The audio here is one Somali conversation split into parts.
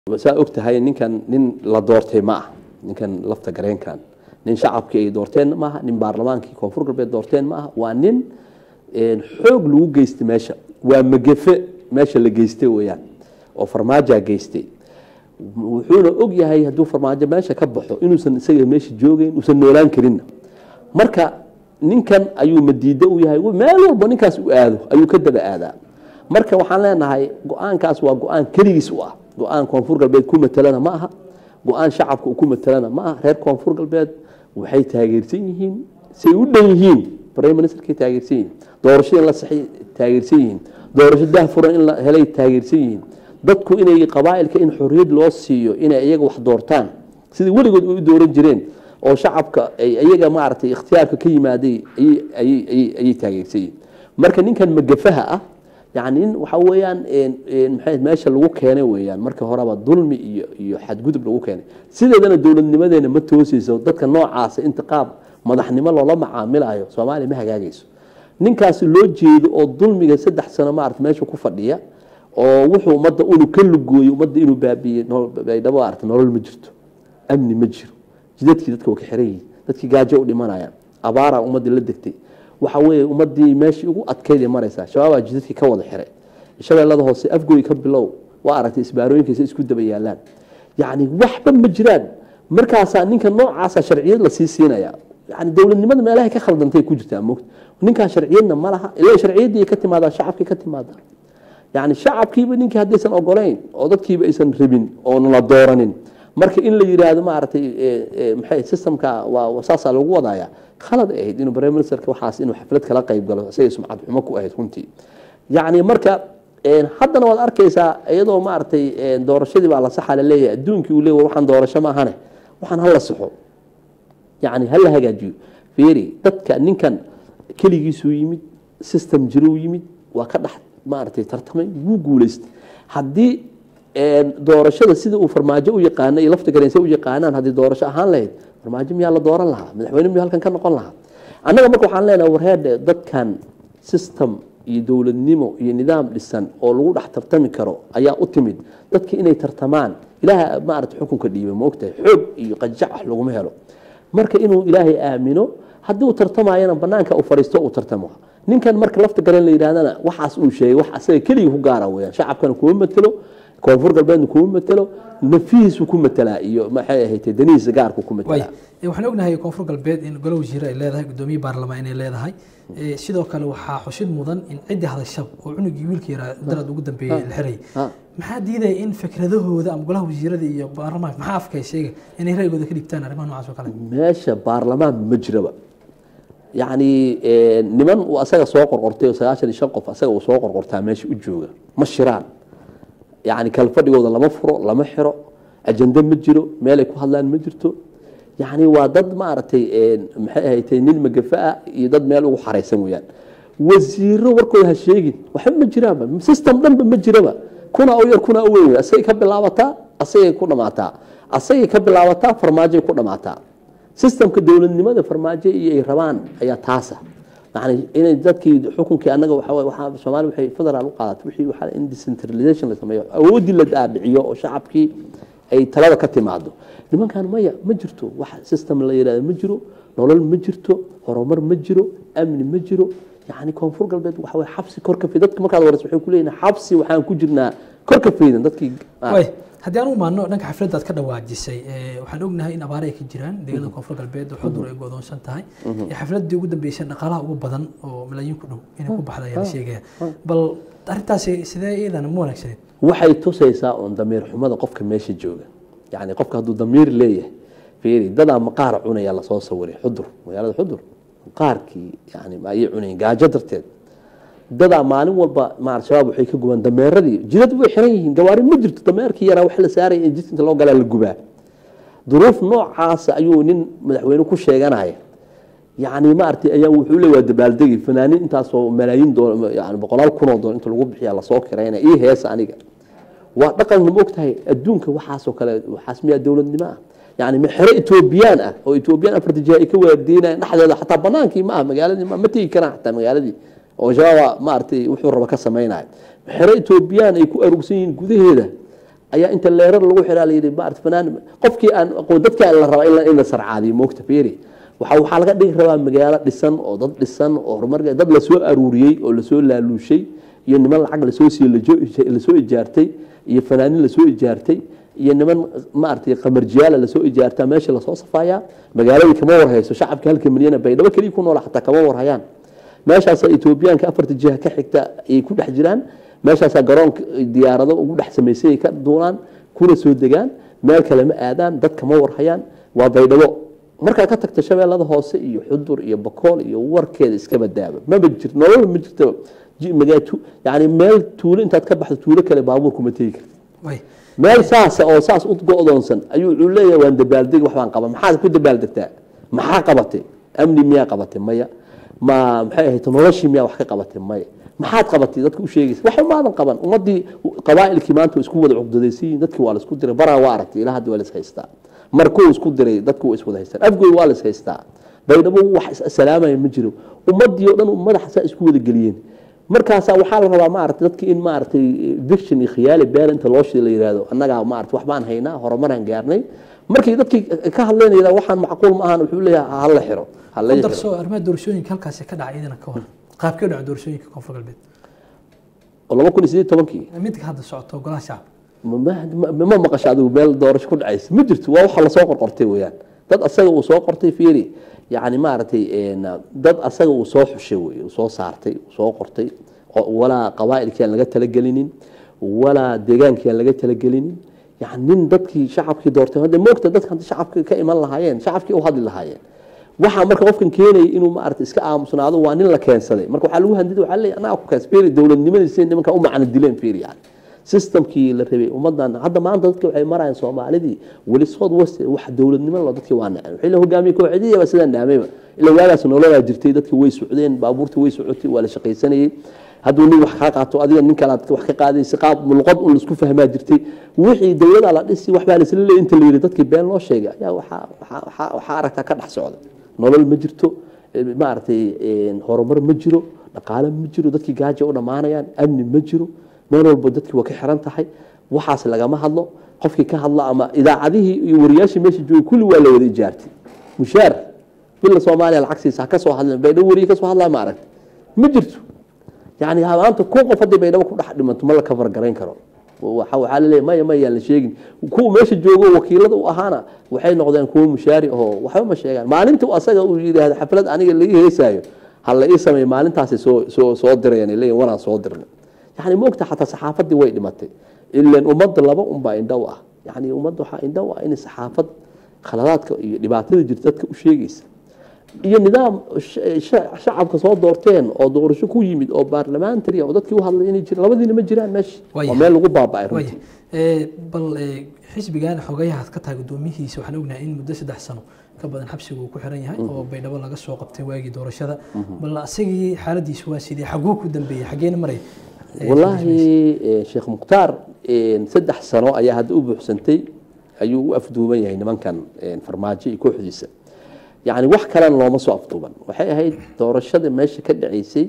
saa og tahay ninkan nin la doortay ma ah ninkan lafta gareenkan nin shacabkii ay doorteen maaha nin baarlamaankii koonfur galbeed doorteen ma aha waa nin xoog lagu geystay meesha waa magefe meesha la geystay weyaan oo farmaajaa geystay wuxuuna og yahay hadduu farmaajo meesha ka baxo inuusan isaga meesha joogeyn uusan noolaan karinna marka ninkan ayuu madiida u yahay meel walba ninkaas u aado ayuu ka daba aadaa marka waxaan leenahay go-aankaas waa go-aan keligiis u ah go-aan koonfur galbeed ku matelana ma aha go-aan shacabka uu ku matelana ma aha reer koonfur galbeed waxay taageersan yihiin say u dhan yihiin prime ministerkay taageersan yihiin doorasho in la saxay taageersan yihiin doorasho dahfuran in la helay taageersan yihiin dadku inay qabaa'ilka in xorriyad loo siiyo inay iyaga wax doortaan sidii weligood u dooran jireen oo shacabka ay iyaga maaragtay ikhtiyaarka ka yimaaday ayay taageersan yihiin marka ninkan magafaha ah yani nin waxa weeyaan maxay meesha lagu keenay weeyaan marka horeba dulmi iyo iyo xadgudub lagu keenay sideedana dowladnimadeena ma tooseyso dadka noocaasa inta qaab madaxnimo loola macaamilayo soomaaliya ma hagaagayso ninkaasi loo jeedo oo dulmiga saddex sano maarata meesha ku fadhiya oo wuxuu ummadda unu ka lugooyey ummadda inuu baabiiyey baydhabo maarata nolol ma jirto amni ma jiro jidadkii dadka waa ka xiran yihiin dadkii gaajo u dhimanayaan abaaraa ummaddii la degtay waxa weeye ummadii meeshii ugu adkayd maraysaa shabaabaa jidadkii ka wada xiray shabeellada hoose afgoy ka bilow waa aragtay isbaarooyinkiisa isku daba yaalaan yacni waxba ma jiraan markaasaa ninka noocaasa sharciyad lasii siinaya yani dowladnimada meelahay ka khaldantay ku jirtaa moogta ninkaa sharciyadna ma laha ila sharciyaddii ka timaadaa shacabkii ka timaadaa yani shacabkiiba ninkii haddaysan ogoleyn oo dadkiiba aysan rabin oon la dooranin marka in la yiraahdo maaragtay maxay systemka waa saasaa lagu wadaaya khalad ahayd inuu prime ministerka waxaas inuu xaflad kala qayb galo isagay sumcad xumo ku ahayd runtii yacni marka haddana waad arkaysaa iyadoo maaragtay doorashadii baa la saxa la leeyahay adduunkii uu leeyahay waxaan doorasho ma ahane waxaan hala saxo yacni hala hagaajiyo fiiri dadka ninkan keligiisuu yimid system jiruu yimid waa ka dhex maaragtay tartamay wuu guulaystay haddii doorashada sida uu farmaajo u yaqaana iyo lafta gareense u yaqaanaan haddii doorasho ahaan lahayd farmaajo miyaa la dooran lahaa madaxweyne miyaa halkan ka noqon lahaa annaga marka waxaan leenahay warheedhe dadkan system iyo dowladnimo iyo nidaam dhisan oo lagu dhex tartami karo ayaa u timid dadki inay tartamaan ilaaha maarata xukunka dhiiba ma ogtahay xoog iyo qajac laguma helo marka inuu ilaahay aamino haddii uu tartamayana banaanka u fariisto uu tartamo ninkan marka lafta gareen la yidhahdana waxaas uu sheegay wax asaga keligii ku gaara weyaan shacabkana kuma matelo koonfur galbeedna kuma matelo nafihiisu ku matelaa iyo maxay ahayd danihiisa gaarku ku matelaa waxaan ognahay koonfur galbeed in golo wasiire ay leedahay gudoomiye baarlamaan inay leedahay sidoo kale waxaa xushid mudan in ciddii hadashab oo cunugii wiilka yaraa darad ugu dambeeyey la xiray maxaa diidaya in fikradahooda ama golaha wasiirada iyo baarlamaanka maxaa afkay sheega inay ra'yigooda ka dhigtaan arrimaha noocaas oo kale meesha baarlamaan ma jiraba yacni niman uu asaga soo qorqortay oo sagaashan iyo shan qof asaga uu soo qorqortaa meesha u jooga ma shiraan yani kalfadhigooda lama furo lama xiro ajende ma jiro meelay ku hadlaan ma jirto yani waa dad maaragtay maxay ahatay nin magafaah iyo dad meel ugu xaraysan weyaan wasiiro warkooda ha sheegin waxba ma jiraanba system dhanba ma jiraba kuna u yar kuna u weyn wey asagay ka bilaabataa asagay ku dhamaataa asagay ka bilaabataa farmaajoay ku dhamaataa systemka dowladnimada farmaajo iyo ay rabaan ayaa taasa yani inay dadkii xukunkii anaga waa soomaali waxay federaal u qaadatay wixii waxaa in decentralization la sameeyo awooddii la dhaadhiciyo oo shacabkii ay talada ka timaado nimankan maya ma jirto wax system la yidhahdo ma jiro nolol ma jirto horumar ma jiro amni ma jiro yani koonfur galbeed waxa way xabsi kor ka fay dadka markaad warayso waxay ku leeyihin xabsi waxaan ku jirnaa kor ka faydan dadkii haddii aan u imaano dhanka xafladdaad ka dhawaajisay waxaan ognahay in abaare ay ka jiraan deegaanada koonfur galbeed oo xudur ay go'doonsan tahay xafladdii ugu dambeysay dhaqaalaha ugu badan oo malaayiin ku dhow inay ku baxda ayaa la sheegaya bal arrintaasi sidee iyadana ma wanaagsaneed waxay tusaysaa oon damiir xumada qofka meesha jooga yacni qofka hadduu damiir leeyahay fiiri dadaa maqaar cunaya lasoo sawiray xudur magaalada xudur maqaarkii yani ayay cunayeen gaajo darteed dadaa maalin walba ma shabaab waxay ka gubaan dameeradii jidad way xiran yihiin gawaari ma jirto dameerkii yaraa wax la saaraya in jidka inta loo galaa la gubaa duruuf noocaasa ayuu nin madaxweyne ku sheeganaya yani maaragtay ayaa wuxuu le waa dabaaldegi fanaaniin intaasoo malaayiin doon yani boqolaal kunoo doon inta lagu bixiya lasoo kirayna ii heesa aniga waa dhaqan ma ogtahay adduunka waxaasoo kale waxaas miyaa dowladnimo ah yani xero etoobiyaan ah oo etoobiyaan afarta jiha ay ka waardiinayaan dhexdeeda xataa banaankii ma ah magaaladii ma tegi karaan xataa magaaladii oo shabaaba maaragtay wuxuu raba ka samaynayo xero etoobiyaan ay ku arugsan yihiin gudaheeda ayaa inta leerar lagu xiraa la yidhi maarata fanaan qofkii aan aqoon dadkii aan la rabaa in la- in la sarcaadiyo moogta fiiri waxa waxaa laga dhigi rabaa magaalo dhisan oo dad dhisan oo horumar dad lasoo aruuriyey oo lasoo laaluushay iyo niman lacag lasoo siiyey lajo- lasoo ijaartay iyo fanaanin lasoo ijaartay iyo niman maaragtay qamarjiyaala lasoo ijaartaa meesha lasoo safayaa magaaladii kama warhayso shacabka halka milyan baydhabo keliya ku nool xataa kama warhayaan meeshaasaa etoobiyaanka afarta jiha ka xigta ayay ku dhex jiraan meeshaasaa garoonka diyaarado ugu dhex samaysay ay ka duulaan kuna soo degaan meel kale ma aadaan dad kama warhayaan waa baydhabo markaa ka tagta shabeellada hoose iyo xudur iyo bakool iyo warkeeda iskaba daaba maba jir nolol ma jirtaba ji- magaa- tu- yani meel tuulo intaad ka baxdo tuulo kale baabuur kuma tegi karta way meel saasa oo saas u go-doonsan ayuu wuxuu leeyahay waan dabaaldeg wax baan qaba maxaad ku dabaaldegtaa maxaa qabatay amni miyaa qabatay maya ma maxay ahayd noloshii miyaa wax ka qabatay maya maxaad qabatay dadka u sheegaysa wax umaadan qaban ummadii qabaa'ilkii maanta waa isku wada cuqdadaysan yihiin dadkii waa la isku diray baraa waa aragtay ilaa hadda waa la is haystaa markuu isku diray dadku waa iswada haystaan afgoy waa la is haystaa baydhabo wax salaamaya ma jiro ummadii oo dhan madaxa saa isku wada geliyeen markaasaa waxaa la rabaa maarata dadki in maaragtay viction iyo khiyaali beel inta loo shida la yihahdo annagaa maarata wax baan haynaa horumaraan gaarnay markii dadkii ka hadleen yidhahdo waxaan macquul ma ahan wuxuu leeyahay ha la xiro ha la ku xiro darso arrimaha doorashooyinka halkaasi ka dhacay idina ka hor qaabkee u dhaca doorashooyinka koonfur galbeed oo laba kun iyo sideed tobankii midka hadda socoto golaha shacabka ma- ma ma- ma maqasho adigu meel doorasho ku dhacaysa ma jirto waa waxa lasoo qorqortay weeyaan dad asaga uu soo qortay fiiri yani maaragtay een, dad asaga uu soo xushay wey uu soo saartay uu soo qortay oo walaa qabaa'ilkii aan laga talagelinin walaa deegaankii aan laga talagelinin yani nin dadkii shacabkii doortay hadda moogta dadka hadda shacabka ka iman lahaayeen shacabkii u hadli lahaayeen waxaa marka qofkan keenaya inuu maarata iska aamusnaado waa nin la keensaday marka waxaa lagu handida waxaa leeyahay annaga ku keens fiiri dowladnimadiisa nimanka u macno dileen fiiri yani systemkii la rabay ummadan hadda maanta dadka waxay marayaan soomaalidii weli south west wax dowladnimo lo dadkii waa naceen wixii la hogaamiyey kooxdii baa sidaa naamayba ilaa waagaas nololaa jirtay dadkii way socdeen baabuurta way socotay waa la shaqaysanayey hadduu nin wax kaa qaato adiga nin kale aad wax ka qaadaysa qaab luqad un laisku fahmaa jirtay wixii dowlada la dhisi waxbaa laisla leeyay inta la yidhi dadkii been loo sheegay ayaa waxaa waxaa waxaa waxaa aragtaa ka dhex socda nolol ma jirto eh, maaragtay eh, horumar ma jiro dhaqaale ma jiro dadkii gaaja u dhammaanayaan amni ma jiro meel walba dadkii waa ka xiran tahay waxaas lagama hadlo qofkii ka hadla ama idaacadihii iyo wariyaashii meesha joogay kulli waa la wada ijaartay mushaar bila soomaaliya lacag siisa ha ka soo hadlan baydhabo wariye ka soo hadlaa ma aragtay ma jirto yani maanta kun qof haddii baydhabo ku dhex dhimanto ma la kafar garayn karo waxa waxaa laleeyahay maya maya aan la sheegin kuwa meesha joogo wakiilada u ahaana waxay noqdeen kuwa mushaari ahoo waxba ma sheegaan maalinta uu asaga uu yidhaahdo xaflad aniga laii heesaayo ha la ii sameeyo maalintaasi soo soo soo dirayaan leeyihin wanaan soo dirnay yani moogta xataa saxaafadii way dhimatay ilan ummadda laba unbaa indhow ah yani ummadda waxaa indhow ah in saxaafad khaladaadka iyo dhibaatada jirta dadka u sheegaysa iyo nidaam sh- sh- shacabka soo doorteen oo doorasho ku yimid oo baarlamentary oo dadkii u hadlay inay jiraan labadiina ma jiraan meesha Waayahay. waa meel lagu baaba'ay way runtii ee, bal ee, xisbigan xogayahaad ka tahay gudoomiyihiisa waxaan ognahay in muddo saddex sano ka badan xabsiga uu ku xiran yahay oo baydhabo laga soo qabtay waagii doorashada bal asagii xaaladiisu waa sidee xaguu ku dambeeyey xageena maray Ee, wallaahi eh, sheekh mukhtaar eh, saddex sano ayaa hadda u buuxsantay ayuu u afduuban yahay nimankan eh, farmaajo iyo kooxdiisa yacni wax kalena looma soo afduuban waxay ahayd doorashada meesha ka dhacaysay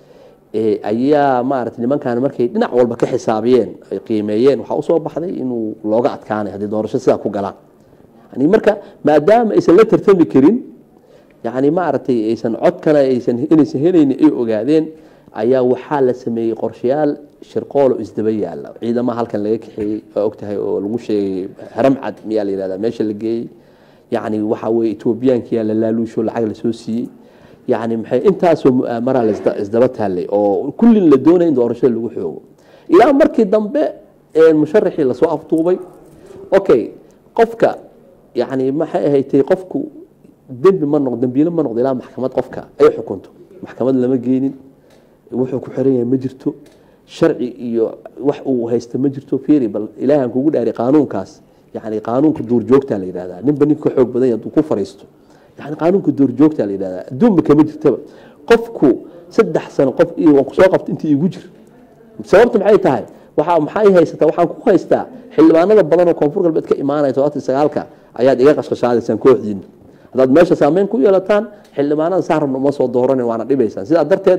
eh, ayaa maaragtay nimankan markay dhinac walba ka xisaabiyeen ay qiimeeyeen waxaa usoo baxday inuu looga adkaanay haddii doorasho sidaa ku galaan yani marka maadaama aysan la tartami karin yani maaragtay aysan codkana aysan inaysan helaynin ay ogaadeen ayaa waxaa la sameeyey qorshayaal shirqoolo isdaba yaala ciidamaha halkan laga kaxeeyey waa ogtahay oo lagu sheegay haram cad miyaa la yihahdaa meesha la geeyey yani waxaa weye etoobiyaankiyaa la laaluusho lacag lasoo siiyey yani maxay intaasoo mu'aamaraa la isda- isdaba taallay oo kullin la doonaya in doorashada lagu xoogo ilaa markii dambe ee musharaxii lasoo afduubay okay qofka yani maxay ahaydtay qofku dembi ma noqdo dembiile ma noqdo ilaa maxkamad qofka ay xukunto maxkamad lama geenin wuxuu ku xiran yahay ma jirto sharci iyo wax uu haysta ma jirto fiiri bal ilaahan kugu dhaari qaanuunkaas yani qaanuunka duurjoogtaa la yidhahdaa ninba ninka ka xoog badan yahay hadduu ku fariisto yani qaanuunka duurjoogtaa la yidhahdaa adduunba kama jirtaba qofku saddex sano qof iyo waan kusoo qabta intii igu jir sababta maxay tahay waxaa maxay haysataa waxaan ku haystaa xildhibaanada badan oo koonfur galbeed ka imaanaya todobaatan iyo sagaalka ayaad iga qashqashaadaysaan kooxdiina haddaad meesha saameyn ku yeelataan xildhibaanada saa rabna uma soo dooranin waana dhibaysaan sidaa darteed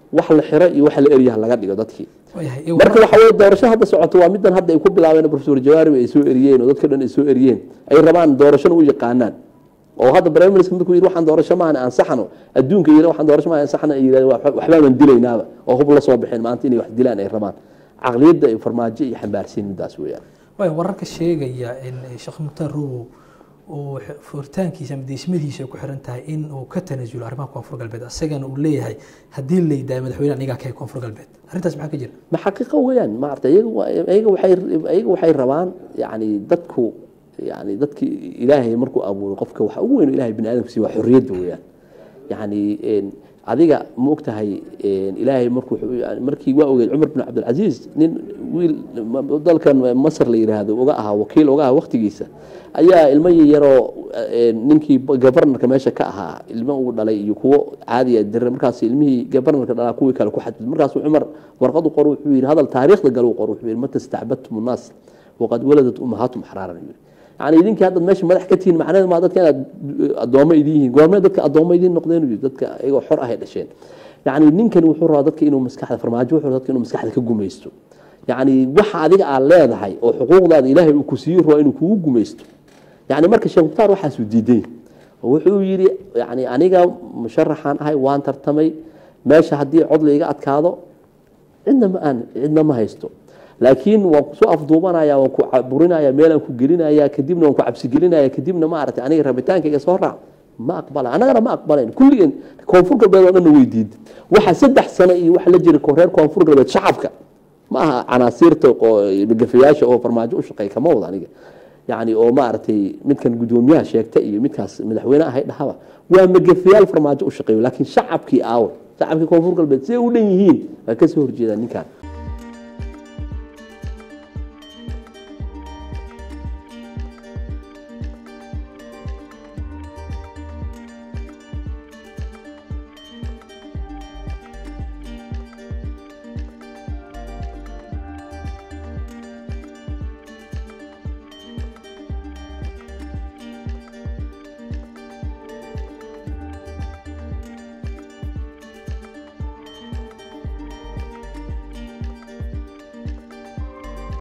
wax la xiro iyo wax la eryaha laga dhigo dadkii waayahay ee marka waxa weye doorasho hadda socoto waa middan hadda ay ku bilaabeen professor jawaari ay soo eriyeen oo dadka dhan ay soo eriyeen ay rabaan doorashona u yaqaanaan oo hadda prime minister markuu yidhi waxaan doorasho maahan ansaxano adduunka yidhi waxaan doorasho maahan ansaxano ay yidhahdeen "Wax- waxbaaban dilaynaaba oo hub la soo bixeen maanta inay wax dilaan ay rabaan caqliyadda iyo farmaajo iyo xambaarsiin middaas weeyaan waaya wararka sheegaya in sheekh mukhtaar rowow uu furitaankiisa ama deesmadiisa ay ku xiran tahay in uu ka tanaasulo arrimaha koonfur galbeed isagana uu leeyahay haddii la yidaaha madaxweyne anigaa ka koonfur galbeed arrintaas maxaa ka jira ma xaqiiqo weeyaan maarata iyaga waa- iyaga waxay iyaga waxay rabaan yani dadku yani dadki ilaahay markuu abuuro qofka waxa ugu weyn oo ilahay bini aadamka siiya waa xorriyadda weeyaan yani een, adiga ma ogtahay een, ilaahay markuu yani markii waa ogeed cumar bin cabdilcasiis nin wiil ma- dalkan masar la yiraahdo uga ahaa wakiil uga ahaa waqtigiisa ayaa ilmo yaroo een, ninkii governorka meesha ka ahaa ilmo uu dhalay iyo kuwo caadiya dire markaas ilmihii governorka dhalaa kuwii kale ku xadid markaasuu cumar warqad u qor wuxuu yidhi hadal taariikhda gal u qor wuxuu yidhi mata istacbadtum الnaas waqad waladat umahaatum axraaran yidhi yani idinkii haddaad meesha madax ka tihiin macnaheedu maa dadka inaad addoommo idin yihiin goormee dadka addoommo idin noqdeen uu yidhi dadka iyagoo xor ahay dhasheen yani ninkani wuxuu rabaa dadka inuu maskaxda farmaajo wuxuu rabaa dadka inuu maskaxda ka gumaysto yani waxa adiga aad leedahay oo xuquuqdaada ilaahay uu ku siiyo rabaa inuu kugu gumaysto yani marka sheekh mukhtaar waxaasuu diiday oo wuxuu yidhi yani aniga musharaxaan ahay waan tartamay meesha haddii cod layga adkaado cidna ma aan cidna ma haysto laakiin waan kusoo afduubanaya waan ku burinaya meelaan ku gelinaya kadibna waan ku cabsigelinaya kadibna maaragtay aniga rabitaankayga soo raac ma aqbala annagana ma aqbalayn kulligeen koonfur galbeed oo dhanna weydiid waxa saddex sano iyo waxa la jira ko- reer koonfur galbeed shacabka ma aha canaasiirta oo gafayaasha oo farmaajo u shaqeeya kama wada aniga yani oo maaragtay midkan gudoomiyaha sheegta iyo midkaas madaxweyne ahay dhahaba waa magafayaal farmaajo u shaqeeyo laakiin shacabkii aawo shacabkii koonfur galbeed siday u dhan yihiin waa kasoo horjeedaan ninkan